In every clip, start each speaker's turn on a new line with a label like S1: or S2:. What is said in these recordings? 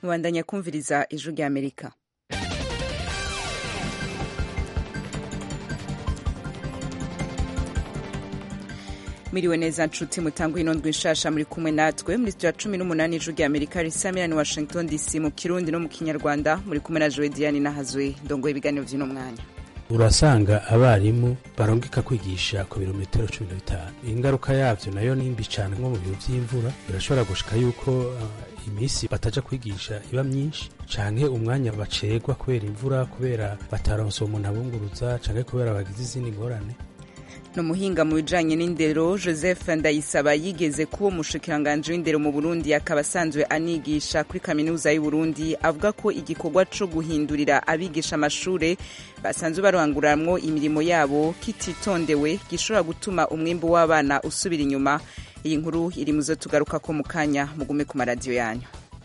S1: mubandanya kumviriza ijwi rya amerika miriwe neza nshuti mutangwa ino ndwi nshasha muri kumwe natwe muri studio ya cumi n'umunani ijwi rya amerika risamirani washington dc mu kirundi no mu kinyarwanda muri kumwe na jowe diane nahazwe ndongoye ibiganiro vy'uno mwanya
S2: urasanga abarimu barongeka kwigisha ku birometero cumi na bitanu ingaruka yavyo nayo nimbi cane nko mu bihe vy'imvura birashobora gushika yuko uh, imisi bataja kwigisha iba myinshi canke umwanya bacerwa kubera imvura kubera bataronse umuntu abunguruza canke kubera bagize izindi ngorane
S1: ni umuhinga mu bijanye n'indero joseph ndayisaba yigeze kuba umushikiranganji w'indero mu burundi akaba asanzwe anigisha kuri kaminuza y'uburundi avuga ko igikorwa co guhindurira abigisha amashure basanzwe baranguramwo imirimo yabo kititondewe gishobora gutuma umwimbu w'abana usubira inyuma iyi nkuru iri muzo tugaruka ko mu kanya mugume ku maradiyo yanyu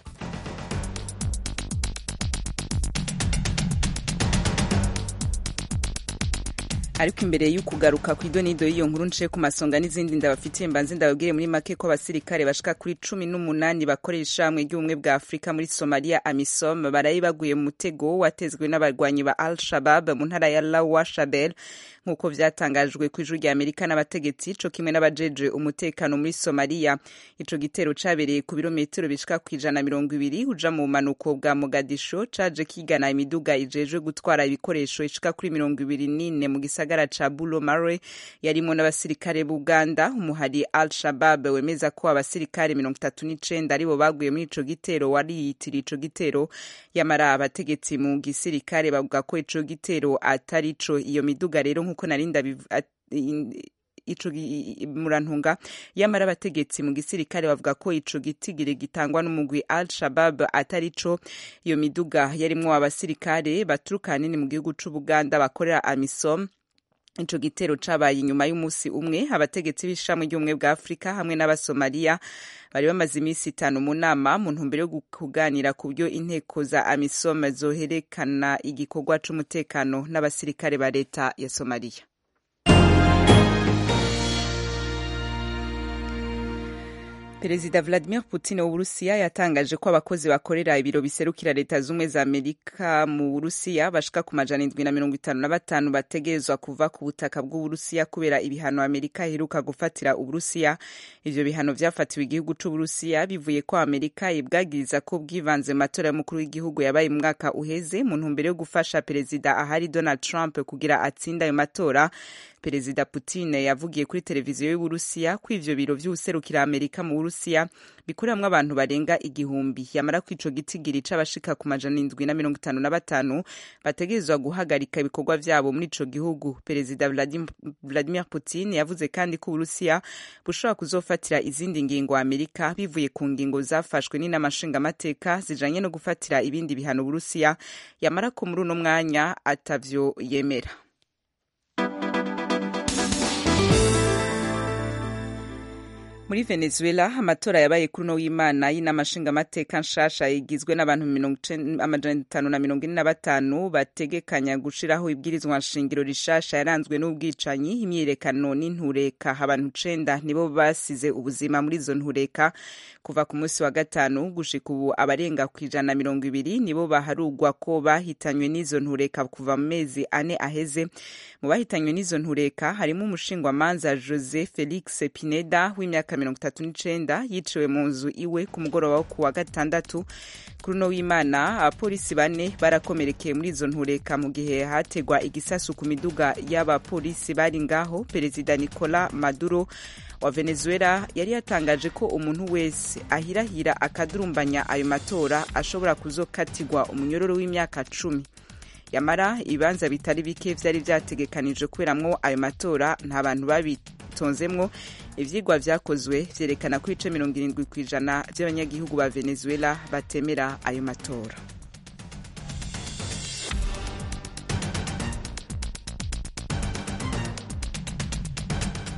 S1: ariko imbere y'ukugaruka ku idonido y'iyo nkuru nce ku masonga n'izindi ndabafitiye mbanze ndababwire muri make ko abasirikare bashika kuri cumi n'umunani bakorera ishamwe ry'ubumwe bwa afurika muri somaliya amisom baraye baguye mu mutego watezwe n'abarwanyi ba al shabab mu ntara ya lawa shabel nk'uko vyatangajwe ku ijuru rya amerika n'abategetsi co kimwe n'abajeje umutekano muri somaliya ico gitero cabereye ku birometero bishika ku ijana mirongo ibiri uja mu bumanuko bwa mogadisho caje kigana imiduga ijejwe gutwara ibikoresho ishika kuri mirongo ibiri n'ine mu gisagara ca bulo mare yarimo n'abasirikare b'uganda umuhari al shabab wemeza ko abasirikare mirongo itatu n'icenda aribo baguye muri ico gitero wariyitiriye ico gitero yamara abategetsi mu gisirikare bavuga ko ico gitero atari co iyo miduga rero nk'uko narinda ico murantunga yamara abategetsi mu gisirikare bavuga ko ico gitigiri gitangwa n'umugwi al shabab atari co iyo miduga yarimwo abasirikare baturuka hanini mu gihugu c'ubuganda bakorera amisom ico gitero cabaye inyuma y'umunsi umwe abategetsi b'ishami ry'ubumwe bwa afurika hamwe n'abasomaliya bari bamaze iminsi itanu mu nama mu ntumbero yo kuganira ku byo inteko za amisom zoherekana igikorwa c'umutekano n'abasirikare ba leta ya somaliya perezida vladimir putin w'uburusiya yatangaje ko abakozi bakorera ibiro biserukira leta z'ubumwe za amerika mu burusiya bashika ku majana indwi na mirongo itanu na batanu bategerezwa kuva ku butaka bw'uburusiya kubera ibihano amerika iheruka gufatira uburusiya ivyo bihano vyafatiwe igihugu c'uburusiya bivuye ko amerika ibwagiriza ko bwivanze mu matora y'umukuru w'igihugu yabaye mu mwaka uheze mu ntumbero yo gufasha perezida ahari donald trump kugira atsinde ayo matora perezida putin yavugiye kuri televiziyo y'uburusiya ko ivyo biro vy'uwuserukira amerika mu burusiya bikoreramwo abantu barenga igihumbi yamara ko ico gitigiri c'abashika ku majana indwi na mirongo itanu na batanu bategerezwa guhagarika ibikorwa vyabo muri ico gihugu perezida vladimir putin yavuze kandi ko uburusiya bushobora kuzofatira izindi ngingo amerika bivuye ku ngingo zafashwe n'inama nshingamateka zijanye no gufatira ibindi bihano uburusiya yamara ko muri uno mwanya atavyo yemera muri venezuela amatora yabaye kuri uno w'imana y'inama nshingamateka nshasha igizwe n'abantu amajana atanu na mirongo ine na batanu bategekanya gushiraho ibwirizwa nshingiro rishasha yaranzwe n'ubwicanyi imyiyerekano n'intureka abantu cenda nibo basize ubuzima muri izo ntureka kuva ku munsi wa gatanu gushika ubu abarenga ku ijana na mirongo ibiri nibo baharugwa ko bahitanywe n'izo ntureka kuva mu mezi ane aheze mu bahitanywe n'izo ntureka harimo umushingwamanza jose felix pineda w'imyaka mirongo itatu n'icenda yiciwe mu nzu iwe ku mugoroba wo ku wa gatandatu kuri uno w'imana abapolisi bane barakomerekeye muri izo ntureka mu gihe hategwa igisasu ku miduga y'abapolisi bari ngaho perezida nicola maduro wa venezuela yari yatangaje ko umuntu wese ahirahira akadurumbanya ayo matora ashobora kuzokatirwa umunyororo w'imyaka cumi yamara ibibanza bitari bike vyari vyategekanijwe kuberamwo ayo matora nta bantu babitonzemwo ivyigwa vyakozwe vyerekana ko ibice mirongo irindwi kw'ijana vy'abanyagihugu ba venezuela batemera ayo matora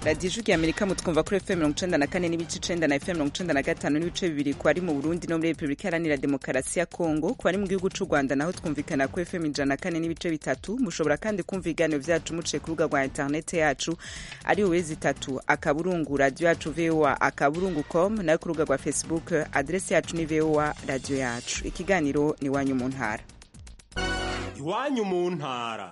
S1: radiyo ijwi amerika mutwumva kuri fm mirongo icenda na kane n'ibice icenda na fm mirongo icenda na gatanu n'ibice bibiri ku bari mu burundi no muri repubulika iharanira demokarasi ya kongo ku bari mu gihugu c'u rwanda naho twumvikana kuri fm ijana na kane n'ibice bitatu mushobora kandi kumva ibiganiro vyacu muciye ku rubuga rwa interinete yacu ari uwezi itatu akaburungu radiyo yacu voa akaburungu com nayo ku rubuga rwa facebook adresi yacu ni voa radiyo yacu ikiganiro ni iwanyu mu ntara
S3: iwanyu mu ntara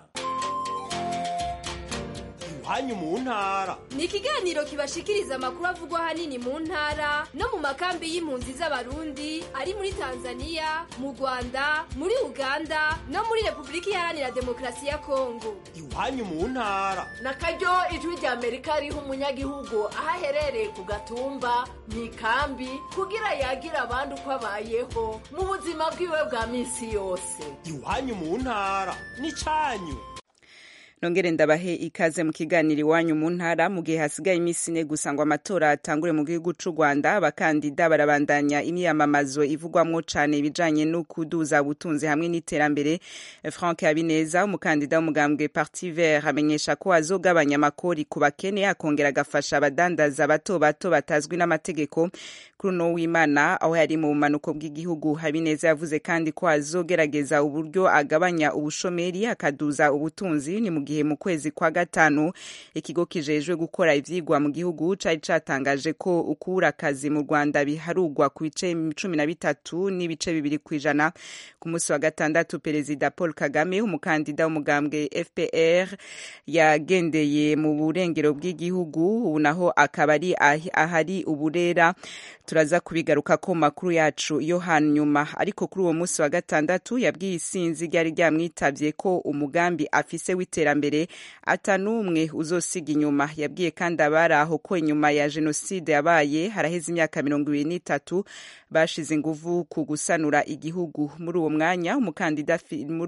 S3: iwanyu mu ntara
S4: ni ikiganiro kibashikiriza amakuru avugwa ahanini mu ntara no mu makambi y'impunzi z'abarundi ari muri tanzania mu rwanda muri uganda no muri repubulika iharanira demokarasi ya kongo
S3: iwanyu mu ntara
S5: na karyo ijwi rya amerika riha umunyagihugu aho aherereye ku gatumba mu ikambi kugira yagire abandi uko abayeho mu buzima bwiwe bwa minsi yose
S3: iwanyu mu ntara ni cyanyu
S1: nongere ndabahe ikaze mu kiganiro iwanyu mu ntara mu gihe hasigaye iminsi ine gusa ngo amatora atangure mu gihugu c'u rwanda abakandida barabandanya imyiyamamazo ivugwamwo cane ibijanye no kuduza ubutunzi hamwe n'iterambere frank habineza umukandida w'umugambwe parti vert amenyesha ko azogabanya amakori ku bakene akongera agafasha abadandaza bato bato batazwi n'amategeko kuri uno w'imana aho yari mu bumanuko bw'igihugu habineza yavuze kandi ko azogerageza uburyo agabanya ubushomeri akaduza ubutunzi ni mu gihe mu kwezi kwa gatanu ikigo kijejwe gukora ivyigwa mu gihugu cari catangaje ko ukura akazi mu Rwanda biharugwa ku bice cumi na bitatu n'ibice bibiri kw'ijana ku munsi wa gatandatu perezida Paul Kagame umukandida w'umugambwe FPR yagendeye mu burengero bw'igihugu ubu naho akaba ari ahari uburera turaza kubigaruka ko makuru yacu yo hanyuma ariko kuri uwo munsi wa gatandatu yabwiye isinzi ryari ryamwitabye ko umugambi afise w'iterambere atanumwe uzosiga inyuma yabwiye kandi abari aho ko inyuma ya jenoside yabaye haraheze imyaka mirongo ibiri n'itatu bashize inguvu ku gusanura igihugu muri uwo mwanya umukandida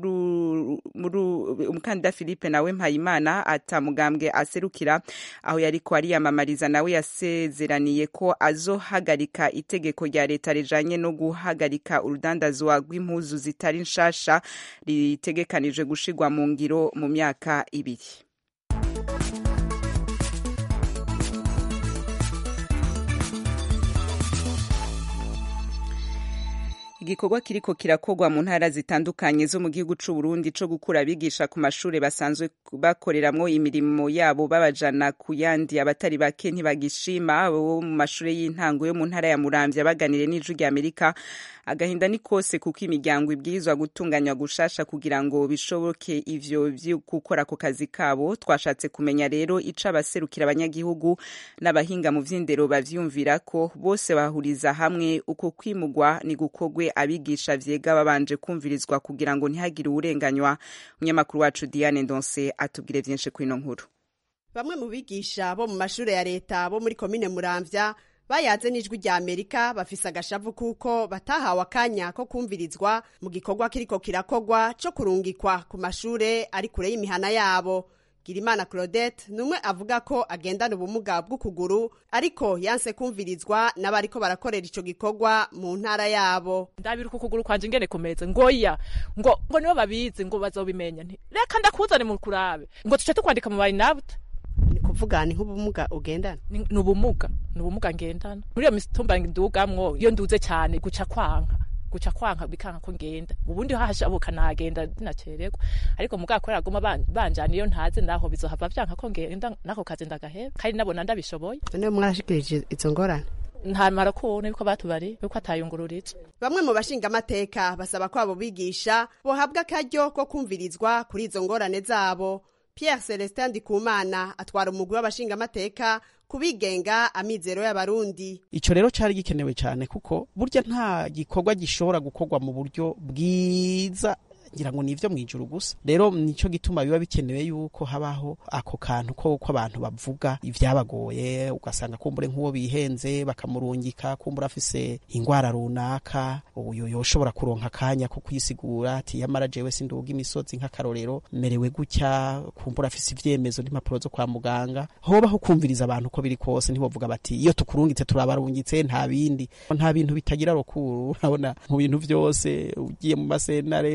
S1: umukandida philippe nawe mpayimana atamugambwe aserukira aho yariko ariyamamariza nawe yasezeraniye ko azohagarika itegeko rya leta rijanye no guhagarika urudandazwa rw'impuzu zitari nshasha ritegekanijwe gushirwa mu ngiro mu myaka ibiri igikorwa kiriko kirakorwa mu ntara zitandukanye zo mu gihugu c'u Burundi co gukura abigisha ku mashure basanzwe bakoreramwo imirimo yabo babajana ku yandi abatari bake ntibagishima bo mu mashure y'intango yo mu ntara ya Muramvya baganire n'ijwi rya Amerika agahinda ni kose kuko imiryango ibwirizwa gutunganywa gushasha kugira ngo bishoboke ivyo vyo gukora ku kazi kabo twashatse kumenya rero ico abaserukira abanyagihugu n'abahinga mu vy'indero bavyumvira ko bose bahuriza hamwe uko kwimugwa ni gukogwe abigisha vyega babanje kumvirizwa kugira ngo ntihagire uwurenganywa umunyamakuru wacu Diane Ndonse atubwire vyinshi kuri ino nkuru
S6: bamwe mu bigisha bo mu mashure ya leta bo muri komine Muramvya bayaze n'ijwi rya Amerika bafise agashavu kuko batahawe akanya ko kumvirizwa mu gikorwa kiriko kirakogwa co kurungikwa ku mashure ari kure y'imihana yabo Girimana Claudette numwe avuga ko agendana ubumuga bw'ukuguru ariko yanse kumvirizwa n'abariko barakorera ico gikorwa mu ntara yabo
S7: ndabira uko ukuguru kwanje ingene kumeze ngoya ngo ngo nibo babizi ngo bazobimenya nti reka ndakuzane mu kurabe ngo tuce tukwandika mu bayinabute
S6: ni kuvuga ni nk'ubumuga ugendana
S7: ni ubumuga ni ubumuga ngendana muri iyo mitumba ndugamwo iyo nduze cyane guca kwanka guca kwanka bikanka ko ngenda ubundi hahashabuka nagenda dinacererwa ariko mugabo ko raguma banjana iyo ntaze naho bizohava vyanka ko ngenda nako kazi ndagaheba kandi nabona ndabishoboye
S6: none mwarashikirije izo ngorane
S7: ntamara kubona yuko batubari yuko atayungururiza
S6: bamwe mu bashingamateka basaba ko abo bigisha bohabwa akaryo ko kumvirizwa kuri izo ngorane zabo Pierre Celestin Ndikumana atwara umugwi w'abashingamateka kubigenga amizero y'abarundi
S8: ico rero cari gikenewe cyane kuko burya nta gikorwa gishobora gukorwa mu buryo bwiza ngira ngo nivyo mwijuru gusa rero nico gituma biba bikenewe yuko habaho ako kantu ko ko abantu bavuga ivyabagoye ugasanga kumbure nk'uwo bihenze bakamurungika kumbura afise ingwara runaka uyo yoshobora kuronka akanya ko kwisigura ati yamara jewe sinduga imisozi nk'akarorero merewe gutya kumbura afise ivyemezo n'impapuro zo kwa muganga hobaho kumviriza abantu ko biri kose ntibovuga bati iyo tukurungitse turabarungitse nta bindi nta bintu bitagira rokuru urabona mu bintu vyose ugiye mu masenare ugiye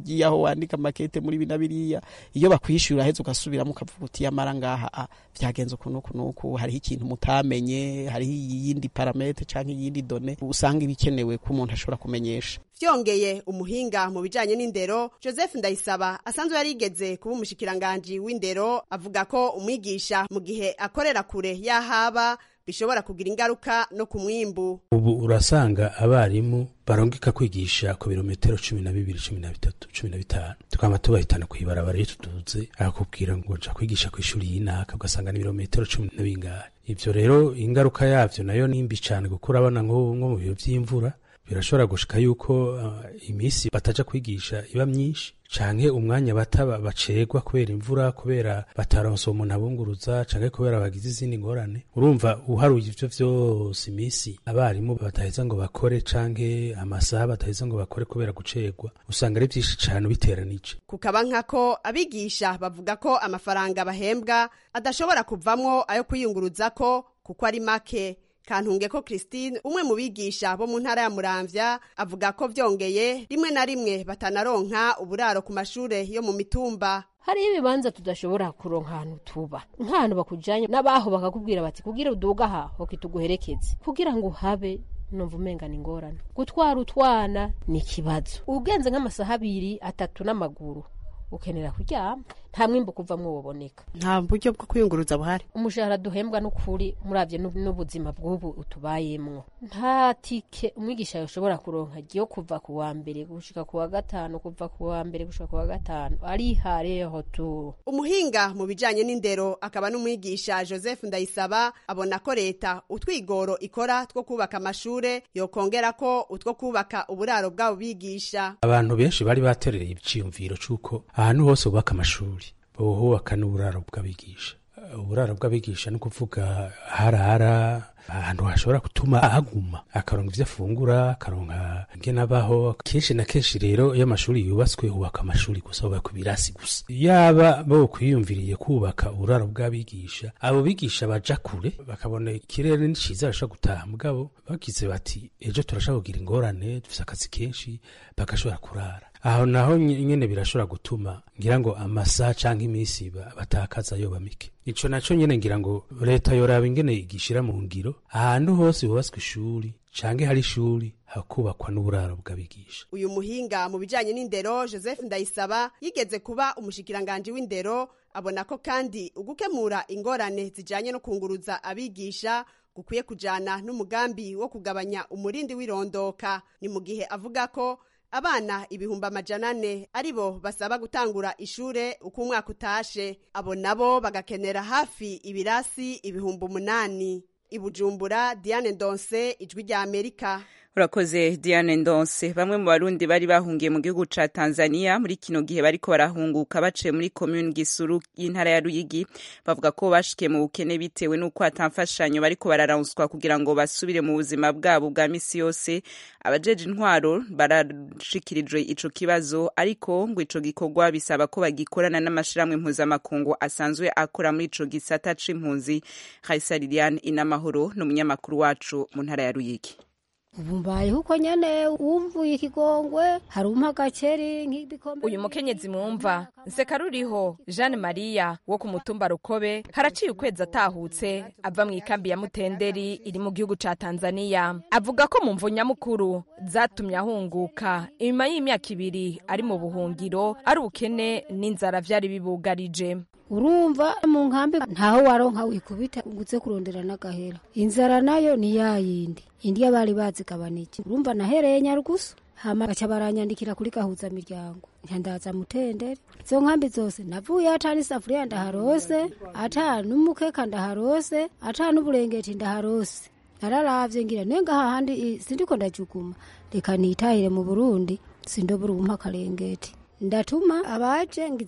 S8: ugiye aho wandika makete muri bina biriya iyo bakwishyura heza ugasubiramo ukavuga uti yamara ngaha ah, vyagenze uku nuku nuku hariho ikintu mutamenye hariho iyindi parametre canke iyindi done usanga ibikenewe ko umuntu ashobora kumenyesha
S6: vyongeye umuhinga mu bijanye n'indero joseph ndayisaba asanzwe yarigeze kuba umushikiranganji w'indero avuga ko umwigisha mu gihe akorera kure y'ahaba bishobora kugira ingaruka no ku mwimbu
S2: ubu urasanga abarimu barongeka kwigisha ku birometero cumi na bibiri cumi na bitatu cumi na bitanu tukaba tubahitana kw'ibarabara iyo tuduze akakubwira ngo nja kwigisha ku ishuri y'inaka ugasanga ni ibirometero cumi na bingahe ivyo rero ingaruka yavyo nayo ni mbi cane kuko urabona nko nko mu bihe vy'imvura birashobora gushika yuko uh, imisi bataja kwigisha iba myinshi canke umwanya bataba bacegwa kubera imvura kubera bataronse umuntu abunguruza canke kubera bagize izindi ngorane urumva uharuye ivyo vyose imisi abarimu bataheza ngo bakore canke amasaha bataheza ngo bakore kubera gucegwa usanga ari vyinshi cane ubiteranije
S6: kukaba nkako abigisha bavuga ko amafaranga bahembwa adashobora kuvamwo ayo kwiyunguruzako kuko ari make kantunge ko christine umwe mu bigisha bo mu ntara ya muramvya avuga ko vyongeye rimwe na rimwe batanaronka uburaro ku mashure yo mu mitumba
S9: hariho ibibanza tudashobora kuronka ahantu tuba nk'ahantu bakujanye n'abaho bakakubwira bati kugira uduga aha hoki tuguherekeze kugira ngo uhabe numva umenga ni ingorane gutwara utwana ni ikibazo ugenze nk'amasaha abiri atatu n'amaguru ukenera kuryama nta mwimbo kuvamwo woboneka
S6: nta buryo bwo kwiyunguruza buhari
S9: umushahara duhembwa n'ukuri muravye n'ub- n'ubuzima bw'ubu utubayemwo nta tike umwigisha yoshobora kuronka ryo kuva ku wa mbere gushika ku wa gatanu kuva ku wa mbere gushika ku wa gatanu arihareho tu
S6: umuhinga mu bijanye n'indero akaba n'umwigisha joseph ndayisaba abona ko leta utwigoro ikora two kubaka amashure yokongera ko utwo kubaka uburaro bw'abo bigisha
S2: abantu benshi bari baterereye iciyumviro c'uko ahantu hose bubaka amashuri bohubaka n'uburaro bw'abigisha uburaro bw'abigisha ni ukuvuga harara ahantu hashobora gutuma ahaguma akaronka ivyo afungura akaronka ingene abaho kenshi na kenshi rero iyo amashuri yubatswe hubaka amashuri gusa hubakwa ibirasi gusa yaba bo kwiyumviriye kubaka uburaro bw'abigisha abo bigisha baja kure bakabona ikirere ni ciza bashobora gutaha mugabo bagize bati ejo turashobora kugira ingorane dufise akazi kenshi bagashobora kurara aho naho nye- nyene birashobora gutuma ngira ngo amasaha canke iminsi ba- batakaza yoba mike ico naco nyene ngira ngo leta yoraba ingene igishira mu ngiro ahantu hose hubatswe ishuri canke hari ishuri hakubakwa n'uburaro bw'abigisha
S6: uyu muhinga mu bijanye n'indero joseph ndayisaba yigeze kuba umushikiranganji w'indero abona ko kandi ugukemura ingorane zijanye no kunguruza abigisha gukwiye kujana n'umugambi wo kugabanya umurindi w'irondoka ni mu gihe avuga ko abana ibihumbi amajana ane aribo basaba gutangura ishure uko umwaka utashe abo nabo bagakenera hafi ibirasi ibihumbi umunani ibujumbura diane ndonse ijwi rya amerika
S1: urakoze diane ndonse bamwe mu barundi bari bahungiye mu gihugu ca tanzania muri kino gihe bariko barahunguka baciye muri komune gisuru y'intara ya ruyigi bavuga ko bashikiye mu bukene bitewe n'uko atamfashanyo bariko bararonswa kugira ngo basubire mu buzima bwabo bwa misi yose abajeje intwaro barashikirijwe ico kibazo ariko ngo ico gikorwa bisaba ko bagikorana n'amashirahamwe mpuzamakungu asanzwe akora muri ico gisata c'impunzi Raisa Liliane Inamahoro ni umunyamakuru wacu mu ntara ya Ruyigi
S10: ubu mbayeho uko nyene wumvuye ikigongwe hari umpa agakeri nk'ibikombe
S11: uyu mukenyezi mwumva nseka ruriho jeanne maria wo ku mutumba rukobe haraciye ukwezi atahutse ava mu ikambi ya mutenderi iri mu gihugu ca tanzania avuga ko mu mvu nyamukuru zatumye ahunguka inyuma y'imyaka ibiri ari mu buhungiro ari ubukene n'inzara vyari bibugarije
S10: urumva mu nkambi ntaho waronka wikubita uguze kurondera n'agahera inzara nayo ni yayindi indiya bari bazigabanije urumva nahereye nyarugusu hama baca baranyandikira kuri gahuza miryango nyandaza mutenderi izo nkambi zose navuye ata n'isafuriya ndaharose ata n'umukeka ndaharose ata n'uburengeti ndaharose nararavye ngira nenga hahandi sindiko ndajuguma reka nitahire mu burundi sindobura umpa akarengeti ndatuma abaje ngize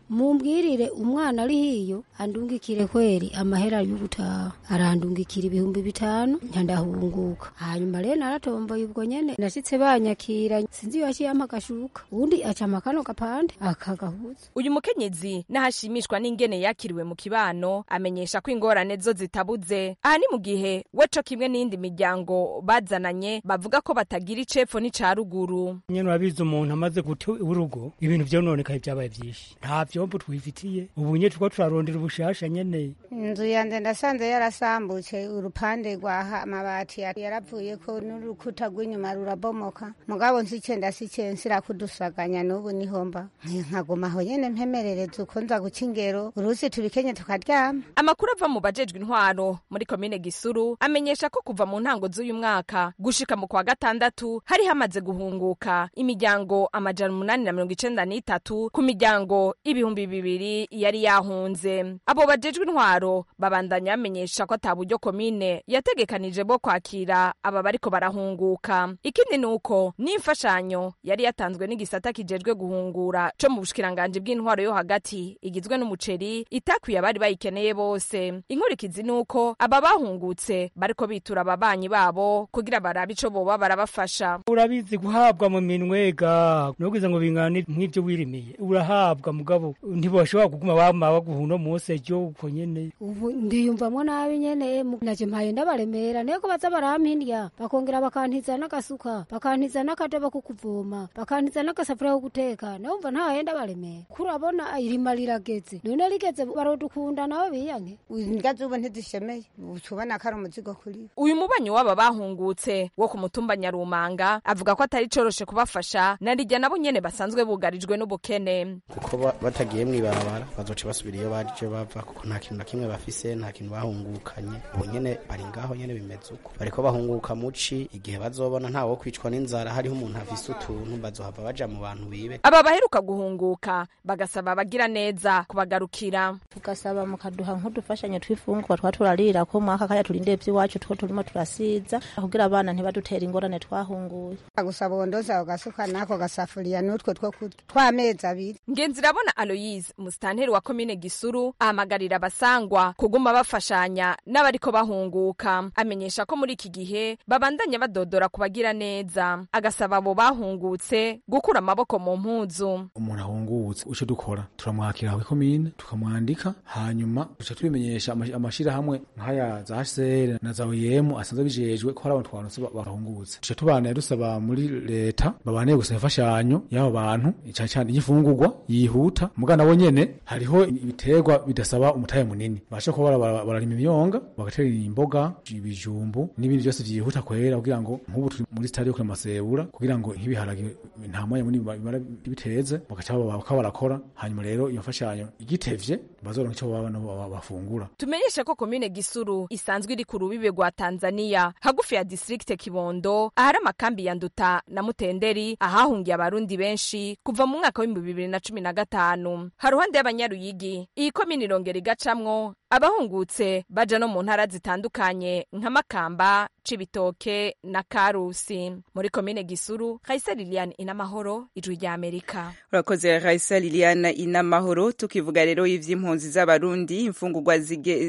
S10: mumbwirire umwana ari hiyo andungikire kweri amahera y'ugutaha arandungikira ibihumbi bitanu ndahunguka hanyuma rero naratomboye ubwo nyene nashitse banyakira sinzi iyo yampa agashuka uwundi acama kano gapande akagahuza
S11: uyu mukenyezi n'ahashimishwa n'ingene yakiriwe mu kibano amenyesha ko ingorane zo zitabuze aha ni mu gihe we co kimwe n'iyindi miryango bazananye bavuga ko batagira icepfo n'ica ruguru
S12: nyene urabizi umuntu amaze guta urugo ibintu vyononekaye vyabaye vyinshi nta vyombo twifitiye ubu nye turiko turarondera ubushasha nyene
S13: inzu yanje ndasanze yarasambutse urupande rwa amabati yaravuyeko n'urukuta rw'inyuma rurabomoka mugabo nsice ndasice nsira kudusaganya n'ubu nihomba nkaguma aho nyene mpemerereza uko nza guca ingero urusi tubikenye tukaryama
S11: amakuru ava mu bajejwe intwaro muri komine gisuru amenyesha ko kuva mu ntango z'uyu mwaka gushika mu kwa gatandatu hari hamaze guhunguka imiryango amajana umunani na mirongo icenda n'itatu ku miryango ibihumbi bibiri yari yahunze abo bajejwe intwaro babandanya bamenyesha ko ata buryo komine yategekanije bwo kwakira aba bariko barahunguka ikindi ni uko n'imfashanyo yari yatanzwe n'igisata kijejwe guhungura co mu bushikiranganji bw'intwaro yo hagati igizwe n'umuceri itakwiye abari bayikeneye bose inkurikizi ni uko aba bahungutse bariko bitura ababanyi babo kugira barabe ico boba barabafasha
S12: urabizi guhabwa mu minwega nubwiza ngo bingana nk'ivyo wirimiye urahabwa mugabo ntibashobora kuguma bama baguha uno munsi ejo uko nyene
S10: ubu ndiyumvamwo nabi nyene naje mpaye ndabaremera nego baza barampindya bakongera bakantiza n'agasuka bakantiza n'akadobo ko kuvoma bakantiza n'agasafuriya ko guteka nawumva ntahaye ndabaremera kurabona irima rirageze none rigeze barodukunda nawe biyanke
S13: ingazi ubu ntizishemeye tubona ko ari umuzigo kuri
S11: uyu mubanyi w'aba bahungutse wo ku mutumba nyarumanga avuga ko atari coroshe kubafasha na rijya nabo nyene basanzwe bugarijwe n'ubukene
S14: kuko batagiye mw'ibarabara bazoca basubira iyo baje bava kuko nta kintu na kimwe bafise nta kintu bahungukanye ubu nyene bari ngaho nyene bimeze uko bariko bahunguka muci igihe bazobona ntawo kwicwa n'inzara hariho umuntu afise utuntu bazohava baja mu bantu bibe
S11: aba baheruka guhunguka bagasaba abagira neza kubagarukira
S15: tugasaba mukaduha nk'udufashanyo tw'ifungurwa twa turarira ko mwaka kaya turinde ivy'iwacu two turimo turasiza kugira abana ntibadutere ingorane twahunguye
S13: gusaba ubondoza ugasuka n'ako gasafuriya n'utwo two kurya tw'amezi abiri
S11: ngenzirabona aloyise musitanteri wa komine gisuru ahamagarira abasangwa kuguma bafashanya n'abariko bahunguka amenyesha ko muri iki gihe babandanya badodora ku bagira neza agasaba abo bahungutse gukura amaboko mu mpuzu
S16: umuntu ahungutse uco dukora turamwakira aho ikomine tukamwandika hanyuma duca tubimenyesha amashirahamwe nk'aya za HCR na za OIM asanzwe bijejwe ko hari abantu twanutse bahungutse duca tubana dusaba muri leta babane gusaba imfashanyo y'abo bantu cyane cyane y'ifungurwa yihuta mugana bo nyene hariho ibiterwa bidasaba umutahe munini basha kuba bararima imyonga bagatera imboga ibijumbu n'ibindi byose vyihuta kwera kugira ngo nk'ubu turi muri stade yo kuri masebura kugira ngo nk'ibiharage nta mwanya munini bimara biteze bagaca bakaba barakora hanyuma rero iyo mfashanyo igitevye bazoronka ico baba bafungura
S11: tumenyeshe ko komine gisuru isanzwe iri ku rubibe rwa tanzania hagufi ya distrikte kibondo ahari amakambi ya nduta na mutenderi ahahungiye abarundi benshi kuva mu mwaka w'ibihumbi bibiri na cumi na gatanu haruhande y'abanyaruyigi iyi komine irongera igacamwo abahungutse baja no mu ntara zitandukanye nka makamba cibitoke na karusi muri komine gisuru kaisa liliane inamahoro ijwi rya amerika
S1: urakoze kaisa liliane inamahoro tukivuga rero ivy'impunzi z'abarundi imfungurwa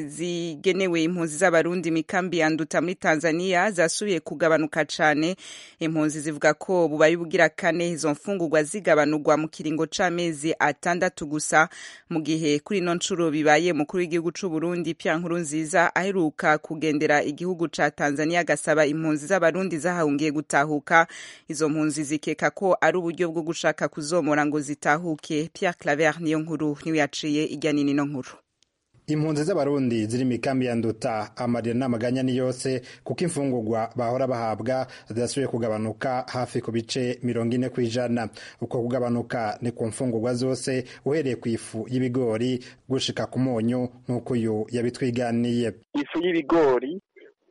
S1: zigenewe impunzi z'abarundi mikambi ya nduta muri tanzania zasubiye kugabanuka cane impunzi zivuga ko bubaye bugira kane izo mfungurwa zigabanurwa mu kiringo c'amezi atandatu gusa mu gihe kuri ino ncuro bibaye mukuru w'igihugu c'uburundi pya nkuru nziza aheruka kugendera igihugu ca tanzania agasaba impunzi z'abarundi zahahungiye gutahuka izo mpunzi zikeka ko ari uburyo bwo gushaka kuzomora ngo zitahuke Pierre Claver niyo nkuru niwe yaciye ijya nini no nkuru
S17: impunzi z'abarundi ziri mu ikambi ya nduta amarira n'amaganya ni yose kuko imfungurwa bahora bahabwa zidasubiye kugabanuka hafi ku bice mirongo ine ku ijana uko kugabanuka ni ku mfungurwa zose uhereye ku ifu y'ibigori gushika ku munyu nk'uko uyu yabitwiganiye
S18: ifu y'ibigori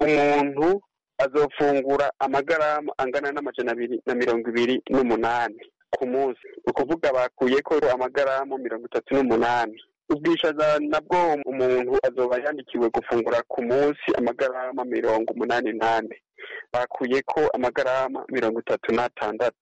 S18: umuntu azofungura amagaramu angana n'amajana abiri na mirongo ibiri n'umunani ku munsi ni ukuvuga bakuyeko amagaramu mirongo itatu n'umunani ubwishaza nabwo umuntu azoba yandikiwe gufungura ku munsi amagarama mirongo umunani nane bakuyeko amagarama mirongo itatu n'atandatu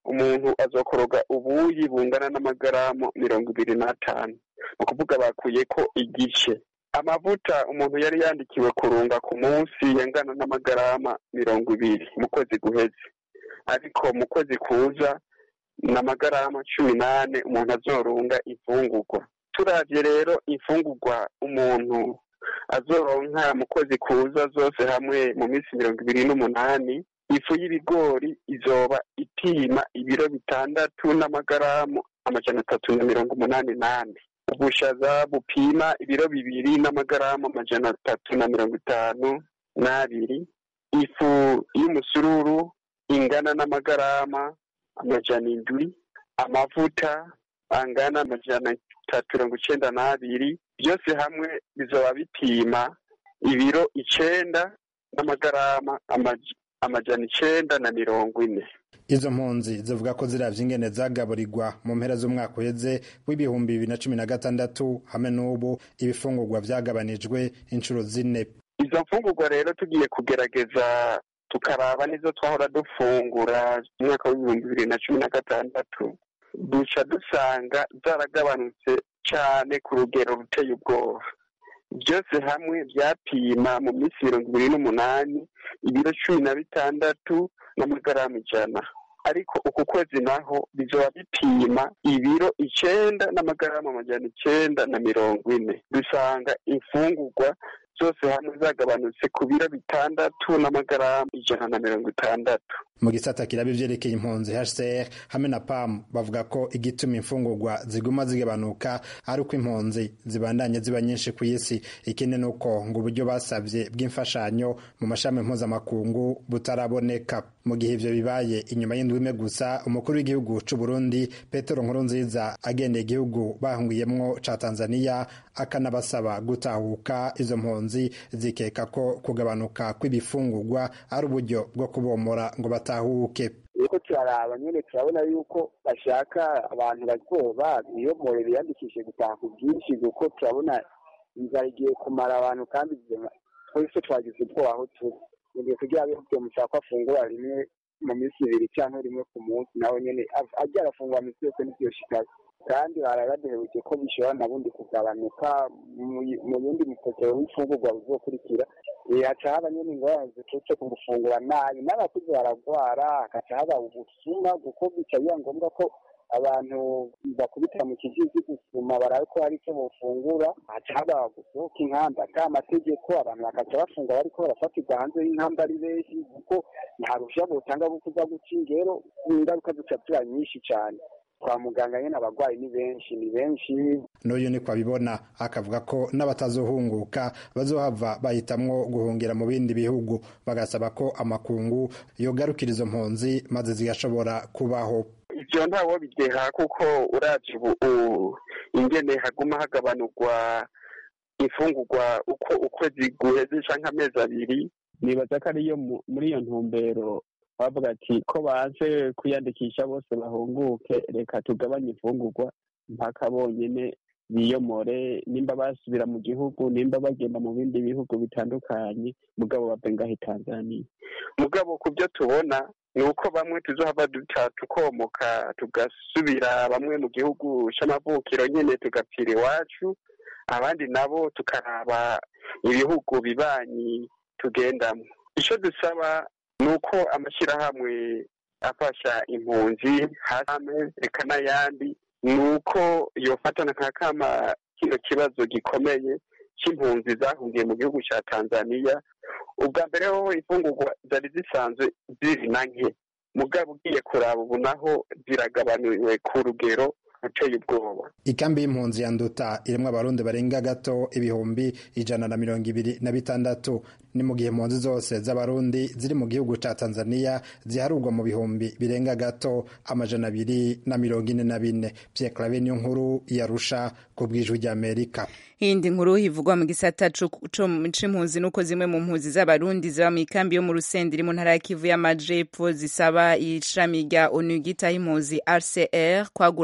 S18: umuntu azokoroga ubuyi bungana n'amagaramu mirongo ibiri n'atanu ni ukuvuga bakuye ko igice amavuta umuntu yari yandikiwe kurunga ku munsi yangana n'amagarama mirongo ibiri mu kwezi guheze ariko mu kwezi kuza ni amagarama cumi n'ane umuntu azorunga imfungurwa turavye rero imfungurwa umuntu azoronka mu kwezi kuza zose hamwe mu minsi mirongo ibiri n'umunani ifu y'ibigori izoba ipima ibiro bitandatu n'amagaramu amajana atatu na mirongo umunani n'ane ubushaza bupima ibiro bibiri n'amagaramu amajana atatu na mirongo itanu n'abiri ifu y'umusururu ingana n'amagarama amajana indwi amavuta angana amajana atatu mirongo icenda n'abiri byose hamwe bizoba bipima ibiro icenda n'amagarama amaj- amajana icenda na mirongo ine
S17: izo mpunzi zivuga ko ziravye ingene zagaburirwa mu mpera z'umwaka uheze w'ibihumbi bibiri na cumi na gatandatu hamwe n'ubu ibifungurwa vyagabanijwe inshuro zine
S18: izo mfungurwa rero tugiye kugerageza tukaraba nizo twahora dufungura mu mwaka w'ibihumbi bibiri na cumi na gatandatu duca dusanga zaragabanutse cane ku rugero ruteye ubwoba byose hamwe byapima mu minsi mirongo ibiri n'umunani ibiro cumi na bitandatu n'amagaramu ijana ariko uku kwezi naho bizoba bipima ibiro icenda n'amagaramu amajana icenda na mirongo ine dusanga imfungurwa zose hamwe zagabanutse ku biro bitandatu n'amagaramu ijana na mirongo itandatu
S17: mu gisata kiraba ivyerekeye impunzi HCR hamwe na PAM bavuga ko igituma imfungurwa ziguma zigabanuka ari uko impunzi zibandanye ziba nyinshi ku isi ikindi ni uko ngo uburyo basavye bw'imfashanyo mu mashami mpuzamakungu butaraboneka mu gihe ivyo bibaye inyuma y'indwi imwe gusa umukuru w'igihugu c'u Burundi Petero Nkurunziza agendeye igihugu bahungiyemwo ca Tanzania akanabasaba gutahuka izo mpunzi zikeka ko kugabanuka kw'ibifungurwa ari uburyo bwo kubomora ngo batahuke
S19: uriko turaraba nyene turabona yuko bashaka abantu bazoba biyomore biyandikishe gutaha ku bwinshi kuko turabona inzara igiye kumara abantu kandi twese twagize ubwoba aho turi mugihe kugira ngo byo mushaka afungura rimwe mu minsi ibiri cyangwa rimwe ku munsi nawe nyene ajya arafungura minsi yose n'ivyo shikaze kandi barabaduheruke ko bishobora na bundi kugabanuka mu yindi mipokero w'imfungurwa buzokurikira haca haba nyene ingorane ziturutse ku gufungura nabi n'abakuze baragwara hagaca haba ubusuma kuko bica biba ngombwa ko abantu bakubitira mu kijiji gusuma barabe ko hari icyo bofungura haca haba gusohoka inkamba ata amategeko abantu bakaca bafungura bariko barafatirwa hanze y'inkamba ari benshi kuko nta ruhushya botanga rwo kuza guca ingero ingaruka zica ziba nyinshi cane kwa muganga nyene abarwayi ni benshi ni benshi
S17: n'uyu niko abibona akavuga ko n'abatazohunguka bazohava bahitamwo guhungira mu bindi bihugu bagasaba ko amakungu yogarukira izo mpunzi maze zigashobora kubaho
S18: ivyo ntawo bideha kuko uravye ubu ingene haguma hagabanurwa imfungurwa uko ukwezi guheze canke amezi abiri
S20: nibaza ko ariyo muri iyo ntumbero bavuga ati ko baje kwiyandikisha bose bahunguke reka tugabanye imfungurwa mpaka bonyene biyomore nimba basubira mu gihugu nimba bagenda mu bindi bihugu bitandukanye mugabo bave ngaho tanzania
S18: mugabo ku byo tubona ni uko bamwe tuzohava duta tukomoka tugasubira bamwe mu gihugu c'amavukiro nyene tugapfira iwacu abandi nabo tukaraba ibihugu bibanyi tugendamo ico dusaba ni uko amashyirahamwe afasha impunzi hame reka n'ayandi ni uko yofatana nka kama kino kibazo gikomeye c'impunzi zahungiye mu gihugu ca tanzania ubwa mbere hoho imfungurwa zari zisanzwe ziri na nke mugabo ugiye kuraba ubu naho ziragabanuwe ku rugero ruteye ubwoba
S17: ikambi y'impunzi ya nduta irimwo abarundi barenga gato ibihumbi ijana na mirongo ibiri na bitandatu ni mu gihe impunzi zose z'abarundi ziri mu gihugu ca tanzania ziharurwa mu bihumbi birenga gato amajana abiri na mirongo ine na bine pierre clave niyo nkuru yarusha ku bw'ijwi ry'amerika
S1: iyindi nkuru ivugwa mu gisata c'impunzi nuko zimwe mu mpunzi z'abarundi ziba mu ikambi yo mu rusenda iri mu ntara ya kivu y'amajepfo zisaba ishami rya onu ryitaho impunzi rcr kwagura utuzu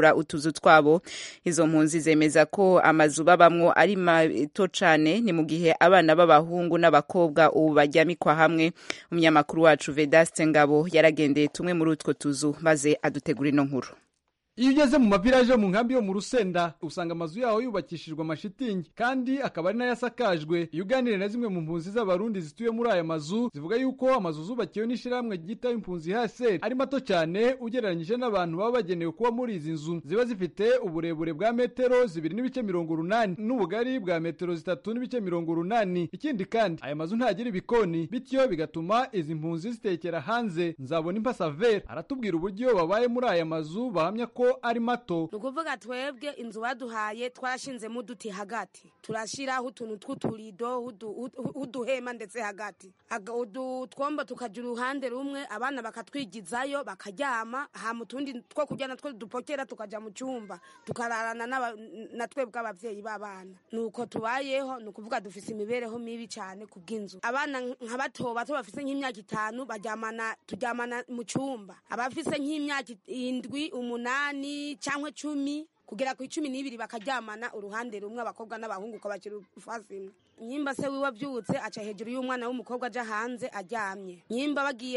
S1: utuzu twabo izo mpunzi zemeza ko amazu babamwo ari mato cane ni mu gihe abana b'abahungu n'abakobwa ubu baryamikwa hamwe umunyamakuru wacu Vedaste Ngabo yaragendeye tumwe muri utwo tuzu maze adutegura ino nkuru
S21: iyo ugeze mu maviraje yo mu nkambi yo mu rusenda usanga amazu yaho yubakishijwe amashitingi kandi akaba ari nayo asakajwe iyo uganiriye na zimwe mu mpunzi z'abarundi zituye muri aya mazu zivuga yuko amazu zubakiwe n'ishyirahamwe ryitaho impunzi haseri ari mato cyane ugereranyije n'abantu baba bagenewe kuba muri izi nzu ziba zifite uburebure bwa metero zibiri n'ibice mirongo urunani n'ubugari bwa metero zitatu n'ibice mirongo urunani ikindi kandi aya mazu ntagira ibikoni bityo bigatuma izi mpunzi zitekera hanze nzabona impasaveri aratubwira uburyo babaye muri aya mazu bahamya ko ari mato
S22: ni ukuvuga twebwe inzu baduhaye twarashinzemo uduti hagati turashyiraho utuntu tw'uturido uduhema ndetse hagati utwombo tukajya uruhande rumwe abana bakatwigizayo bakaryama hama utundi two kurya natwo dupokera tukajya mu cyumba tukararana na twebwe ababyeyi b'abana ni uko tubayeho ni ukuvuga dufite imibereho mibi cyane ku bw'inzu abana nka bato bato bafite nk'imyaka itanu baryamana turyamana mu cyumba abafite nk'imyaka indwi umunani cyangwa cumi kugera ku icumi n'ibiri bakaryamana uruhande rumwe abakobwa n'abahungu ukabakira ufasi imwe nyimba se wiwe abyutse aca hejuru y'umwana w'umukobwa aja hanze aryamye nyimba bagiye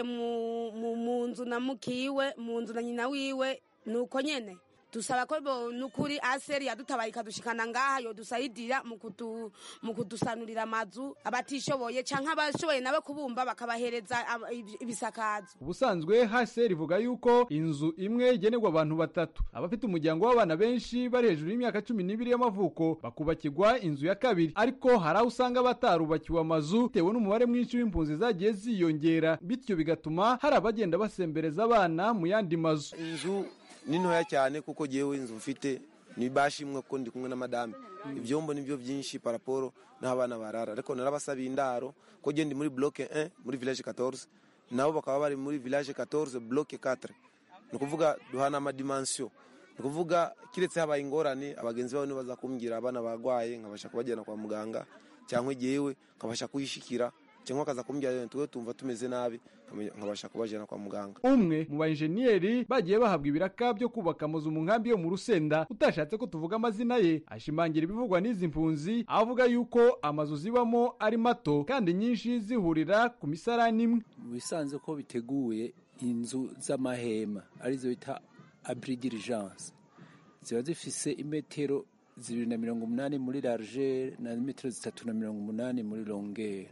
S22: mu nzu na mukiwe mu nzu na nyina wiwe ni uko nyene dusaba ko nukuri aseri yadutabaye ikadushikana ngaha yodusayidira mu kudusanurira amazu abatishoboye canke abashoboye nabo kubumba bakabahereza ibisakazo
S21: ubusanzwe haseri ivuga yuko inzu imwe igenerwa abantu batatu abafite umuryango w'abana benshi bari hejuru y'imyaka cumi n'ibiri y'amavuko bakubakirwa inzu ya kabiri ariko hari aho usanga batarubakiwe amazu bitewe n'umubare mwinshi w'impunzi zagiye ziyongera bityo bigatuma hari abagenda basembereza abana mu yandi mazu
S23: inzu ni ntoya cyane kuko ngewe inzu mfite ni bashimwe ko ndi kumwe na madame ibyombo nibyo byinshi paraporo n'abana barara ariko narabasabiye indaro ko ndi muri bloke 1 muri village 14 nabo bakaba bari muri village 14 bloke 4 ni ukuvuga duhana amadimansiyo ni ukuvuga kiretse habaye ingorane abagenzi babo nibaza kumbwira abana barwaye nkabasha kubajyana kwa muganga cyangwa igihewe nkabasha kuyishikira cyangwa akaza kumbwira tuwe tumva tumeze nabi nkabasha kubajyana kwa muganga
S21: umwe mu bainjeniyeri bagiye bahabwa ibiraka byo kubaka amazu mu nkambi yo mu rusenda utashatse ko tuvuga amazina ye ashimangira ibivugwa n'izi mpunzi avuga yuko amazu zibamo ari mato kandi nyinshi zihurira ku misarani imwe
S24: bisanze ko biteguye inzu z'amahema arizo bita abri diligence ziba zifise imetero zibiri na mirongo umunani muri largeur na metero zitatu na mirongo umunani muri longeur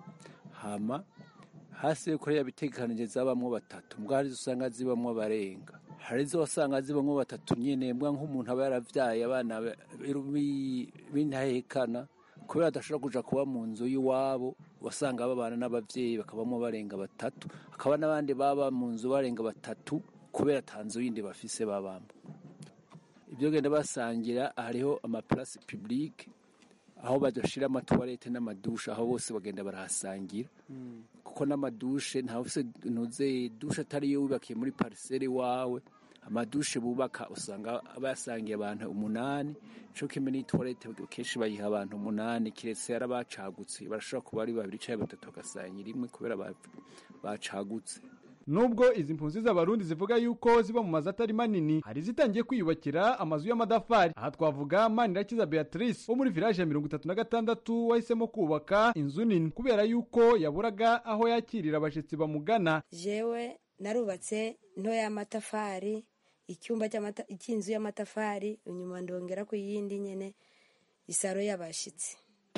S24: hama hasi yuko yabitegekanije zabamwo batatu mbwa hari usanga zibamwo barenga hari zo wasanga zibamwo batatu nyene mbwa nk'umuntu aba yaravyaye abana b'intahekana kubera adashobora kuja kuba mu nzu y'iwabo wasanga babana n'abavyeyi bakabamwo barenga batatu hakaba n'abandi baba mu nzu barenga batatu kubera ata nzu yindi bafise babamo ibyo genda basangira hariho amaplace publique aho badashira amatwarete n'amadushe aho bose bagenda barahasangira kuko n'amadushe ntawe ufise ntuze dushe atari yo wibakiye muri pariseri wawe amadushe bubaka usanga basangiye abantu umunani co kimwe n'itwarete kenshi bayiha abantu umunani kiretse yari abacagutse barashobora kuba ari babiri canke batatu bagasangira imwe kubera bacagutse
S21: nubwo izi mpunzi z'abarundi zivuga yuko ziba mu mazu atari manini hari zitangiye kwiyubakira amazu y'amadafari aha twavuga manirakiza beatrice wo muri village ya mirongo itatu na gatandatu wahisemo kubaka inzu nini kubera yuko yaburaga aho yakirira abashitsi bamugana
S25: jewe narubatse ntoya y'amatafari icyumba cy'inzu y'amatafari inyuma ndongera ku yindi nyene isaro y'abashitsi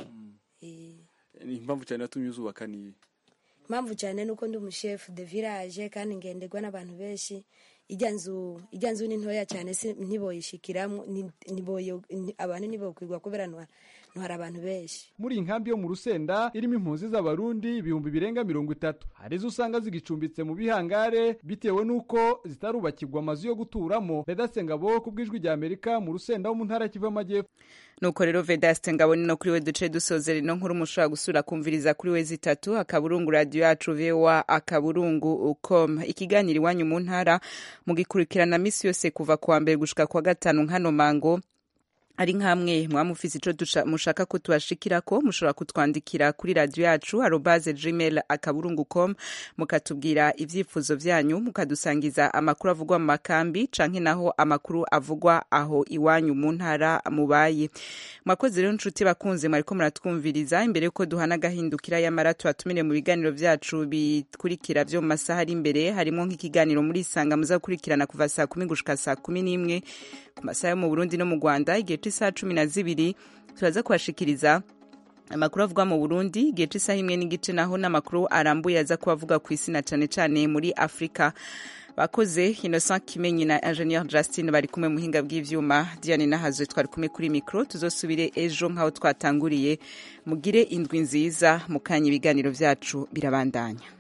S26: ni impamvu cyane yatumye uzubaka niyi
S25: impamvu cyane nuko ndi umushefu de village kandi ngenderwa n'abantu benshi ijya nzu ijya nzu ni ntoya cyane si ntiboyishikiramo abantu ntibokwigwa kubera ntwara abantu benshi
S21: muri iyi nkambi yo mu rusenda irimo impunzi z'abarundi ibihumbi birenga mirongo itatu hari izo usanga zigicumbitse mu bihangare bitewe n'uko zitarubakirwa amazu yo guturamo vedaste ngabo ku bw'ijwi rya amerika mu rusenda wo mu ntara kiva amajyepfo
S1: nuko rero vedaste ngabo ni no kuri we duce dusozera ino nkuru mushobora gusura kumviriza kuri we zitatu akaburungu radiyo yacu voa akaburungu com ikiganiro iwanyu mu ntara mugikurikirana misi yose kuva kuwa mbere gushika kwa gatanu nkano mango ari nkamwe mwamufise ico dusha- mushaka ko tubashikirako mushobora kutwandikira kuri radio yacu arobaze gmail akaburungu com mukatubwira ivyifuzo vyanyu mukadusangiza amakuru avugwa mu makambi canke naho amakuru avugwa aho iwanyu mu ntara mubaye mwakoze rero nshuti bakunze mwariko muratwumviriza imbere yuko duhana agahindukira yamara tubatumire mu biganiro vyacu bikurikira vyo mu masaha ari imbere harimo nk'ikiganiro muri isanga muza gukurikirana kuva saa kumi gushika saa kumi n'imwe ku masaha yo mu burundi no mu rwanda igihe c'isaha cumi na zibiri turaza kubashikiriza amakuru avugwa mu burundi igihe c'isaha imwe n'igice naho n'amakuru arambuye aza kuba avuga ku isi na cane cane muri afurika bakoze innocent kimenyi na ingenieur justin bari kumwe mu buhinga bw'ivyuma diane nahazwe twari kumwe kuri mikro tuzosubire ejo nk'aho twatanguriye mugire indwi nziza mukanya ibiganiro vyacu birabandanya